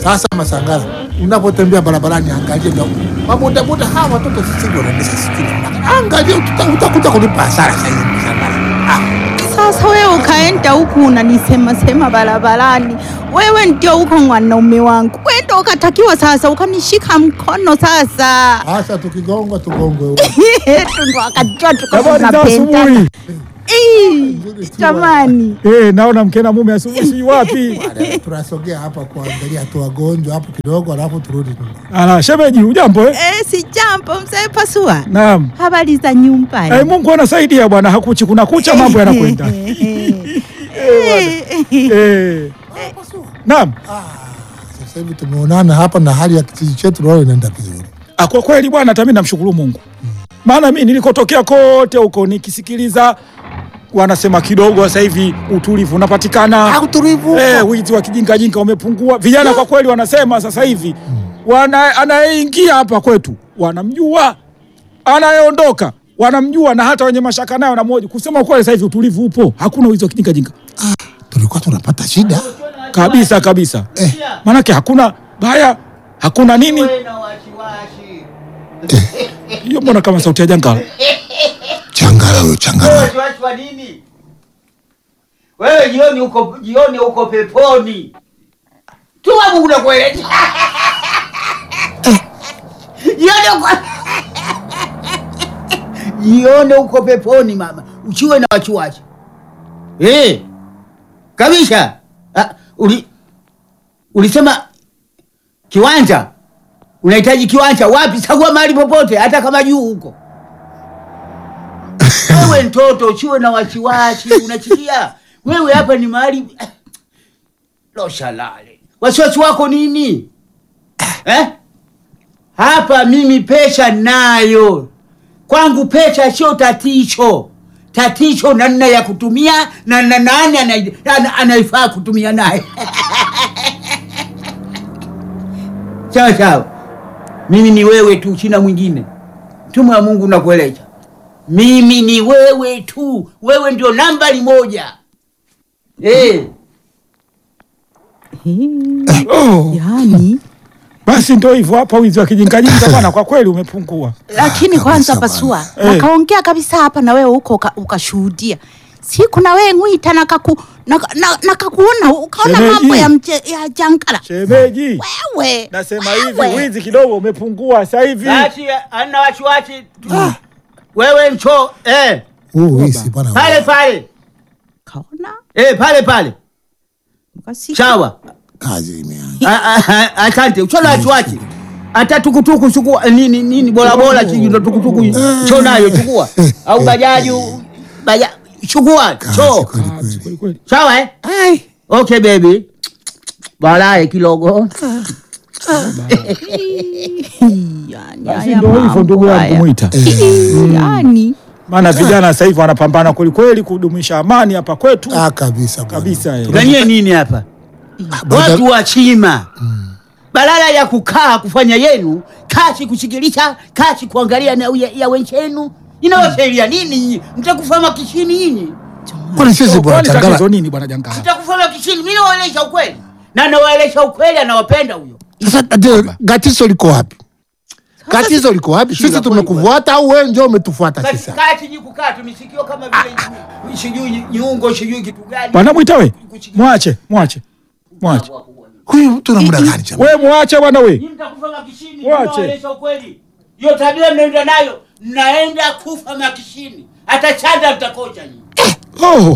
Sasa Masangala, unapotembea barabarani, angalia ndio mabodaboda hawa watoto sisi wanaendesha sikini, angalia uta- utakuja kulipa hasara sasa hivi Masangala. Ah, Sasa wewe ukaenda huku unanisema sema barabarani, wewe ndio uko mwanaume wangu, wewe ndio ukatakiwa sasa ukanishika mkono sasa sasa tukigonga tugongwe ndo akajua tuko Habari za tunapendana. asubuhi. Ii, Jamani, Eh, naona mkena mume asubuhi si wapi? Baadaye tunasogea hapa kuangalia tu wagonjwa hapo kidogo, alafu turudi nyuma. Ala, shemeji ujambo eh? eh, si jambo mzee Pasua, Naam. habari za nyumbani? Eh, Mungu anasaidia bwana, hakuchi kuna kucha mambo yanakwenda. Eh, eh, Eh, naam. Ah, sasa hivi tumeonana hapa na hali ya kijiji chetu naona inaenda vizuri. Ah, kwa kweli bwana, hata mimi namshukuru Mungu, maana mimi nilikotokea kote huko nikisikiliza wanasema kidogo sasa hivi utulivu unapatikana. Ah, utulivu Eh, wizi wa kijinga jinga umepungua. Vijana kwa kweli wanasema sasa hivi wana anayeingia hapa kwetu wanamjua, anayeondoka wanamjua, na hata wenye mashaka nayo wanamhoji. Kusema kweli, sasa hivi utulivu upo, hakuna wizi wa kijinga jinga tulikuwa tunapata shida kabisa kabisa. eh. Manake hakuna baya, hakuna nini. Hiyo mbona kama sauti ya jangala? Changala huyo changala. Wasiwasi wa nini? Wewe jioni uko jioni uko peponi. Tu Mungu unakueleza. Jioni uko Jioni uko peponi mama. Uchiwe na wachuachi. Eh. Kabisa. Ah, uli ulisema kiwanja. Unahitaji kiwanja wapi? Chagua mahali popote hata kama juu huko. Wewe mtoto usiwe na wasiwasi, unachikia wewe hapa ni mahali loshalale. Wasiwasi wako nini eh? Hapa mimi pesha nayo kwangu, pesha sio tatizo. Tatizo namna ya kutumia na na nani anai- ana- anaifaa kutumia naye. Sawa sawa, mimi ni wewe tu, sina mwingine. Mtume wa Mungu nakueleza mimi ni wewe tu, wewe ndio nambari moja eh. Oh, yani basi ndio hivyo hapa, wizi wa kijinga jinga bwana, kwa kweli umepungua. lakini kwanza kabisa Pasua bwana. Eh. nakaongea kabisa hapa na wewe huko uka- ukashuhudia siku na wewe ngwita nakaku naka- na- nakakuona ukaona Shemeji. mambo ya, mche, ya jangala Shemeji, wewe nasema hivi, wewe. wizi kidogo umepungua sasa hivi. Basi ana wasiwasi tu. Wewe mcho eh, Huu wisi bwana. pale pale kaona eh, pale pale ukasikia sawa. Kazi imeanza. A- a- a- Asante, uchola wasiwasi hata tukutuku chukua nini nini bora bora chiji ndo tukutuku cho nayo chukua au bajaji baja chukua Kazi cho kweli kweli. Kweli kweli. sawa eh? Okay baby, baadaye kidogo yani Basi haya ndio hivyo ndugu mambo yangu haya. Mwita, yani maana vijana sasa hivi wanapambana kweli kweli kudumisha amani hapa kwetu Ah, kabisa bwana. kabisa. eh. ganyie nini hapa Boda- watu wa chima badala ya kukaa kufanya yenu kazi kushikilisha kazi kuangalia na ya, ya wenzenu inawasaidia nini nyinyi mtakufa makishini nyinyi Kwani sisi bwana Kwani tatizo changala. nini bwana jangala? mtakufa makishini mi nawaelesha ukweli na nawaelesha ukweli anawapenda huyo Sasa tatizo gatizo liko wapi? Gatizo liko wapi? Sisi Shida tumekufuata au wewe ndio umetufuata sasa? kati ji kukaa tumisikio kama vile sijui nyungo sijui kitu gani Bwana Mwita we, mwache mwache mwache, Huyu mtu na muda gani chama? we mwache bwana we. Nyinyi mtakufa makishini Wache. nawaelesha ukweli hiyo tabia mnaenda nayo mnaenda kufa makishini hata chanda mtakocha nyinyi Oh,